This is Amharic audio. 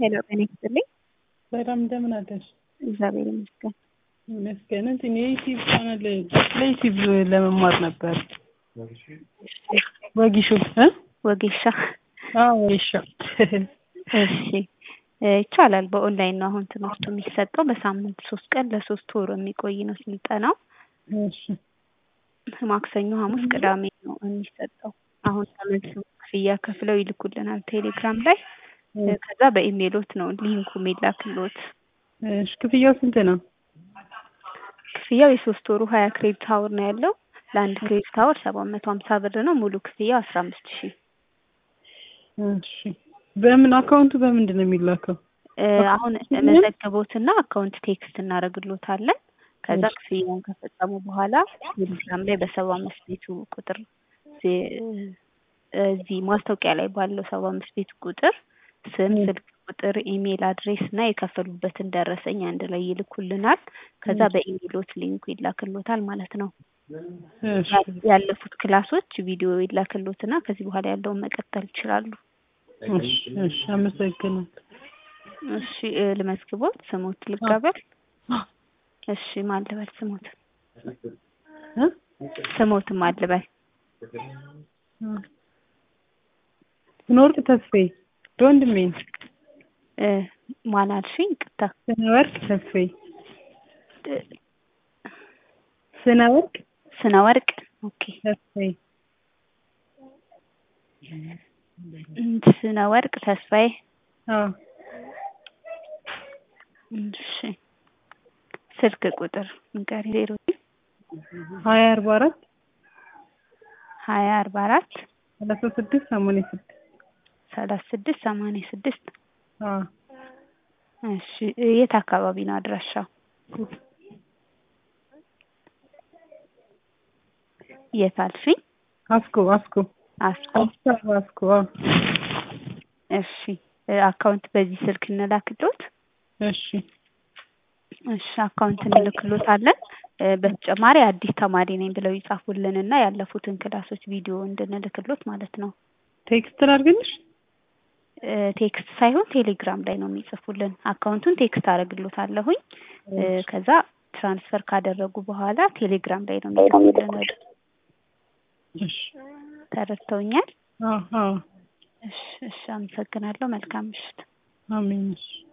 ሄሎ ጤና ይስጥልኝ። በጣም እንደምን አደርሽ? እግዚአብሔር ይመስገን። ይመስገን። እንትን የዩቲዩብ ቻናል ለዩቲዩብ ለመማር ነበር። ወጊሾ እ ወጌሻ አዎ ወጊሻ እሺ ይቻላል። በኦንላይን ነው አሁን ትምህርቱ የሚሰጠው። በሳምንት ሶስት ቀን ለሶስት ወር የሚቆይ ነው ስልጠናው። እሺ ማክሰኞ፣ ሐሙስ፣ ቅዳሜ ነው የሚሰጠው። አሁን ተመልሶ ክፍያ ከፍለው ይልኩልናል ቴሌግራም ላይ። ከዛ በኢሜሎት ነው ሊንኩ የሚላክሎት። እሺ ክፍያው ስንት ነው? ክፍያው የሶስት ወሩ ሀያ ክሬዲት ሀውር ነው ያለው። ለአንድ ክሬዲት ሀውር ሰባት መቶ ሀምሳ ብር ነው። ሙሉ ክፍያው አስራ አምስት ሺህ እሺ በምን አካውንቱ በምንድን ነው የሚላከው? አሁን መዘገቦትና አካውንት ቴክስት እናደርግሎታለን። ከዛ ክፍያውን ከፈጸሙ በኋላ ቴሌግራም ላይ በሰባ አምስት ቤቱ ቁጥር እዚህ ማስታወቂያ ላይ ባለው ሰባ አምስት ቤቱ ቁጥር ስም፣ ስልክ ቁጥር፣ ኢሜል አድሬስ እና የከፈሉበትን ደረሰኝ አንድ ላይ ይልኩልናል። ከዛ በኢሜሎት ሊንኩ ይላክሎታል ማለት ነው። ያለፉት ክላሶች ቪዲዮ ይላክሎትና ከዚህ በኋላ ያለውን መቀጠል ይችላሉ። እሺ እሺ፣ አመሰግናለሁ። እሺ ልመዝግቦት፣ ስሞት ልቀበል። እሺ ማን ልበል? ስሞት ስሞት ማን ልበል? ስነወርቅ ተስፋዬ ወንድሜ ማን አልሽኝ? ቅታ ስነወርቅ ተስፋዬ ስነወርቅ ስነወርቅ ኦኬ። ተስፋዬ ስነ ወርቅ ተስፋዬ። አዎ እሺ ስልክ ቁጥር ንገሪ። ዜሮ ሀያ አርባ አራት ሀያ አርባ አራት ሰላሳ ስድስት ሰማንያ ስድስት ሰላሳ ስድስት ሰማንያ ስድስት አዎ እሺ የት አካባቢ ነው አድራሻው? የት አልሽኝ? አስኮ አስኮ አስኮ አስኮ አዎ እሺ አካውንት በዚህ ስልክ እንላክሎት። እሺ እሺ አካውንት እንልክሎታለን። በተጨማሪ አዲስ ተማሪ ነኝ ብለው ይጻፉልን እና ያለፉትን ክላሶች ቪዲዮ እንድንልክሎት ማለት ነው። ቴክስት ላድርግልሽ? ቴክስት ሳይሆን ቴሌግራም ላይ ነው የሚጽፉልን። አካውንቱን ቴክስት አደርግሎታለሁኝ። ከዛ ትራንስፈር ካደረጉ በኋላ ቴሌግራም ላይ ነው የሚጽፉልን። ወደ እሺ ተረድተውኛል? አዎ አዎ እሺ እሺ፣ አመሰግናለሁ። መልካም ምሽት። አሜን። እሺ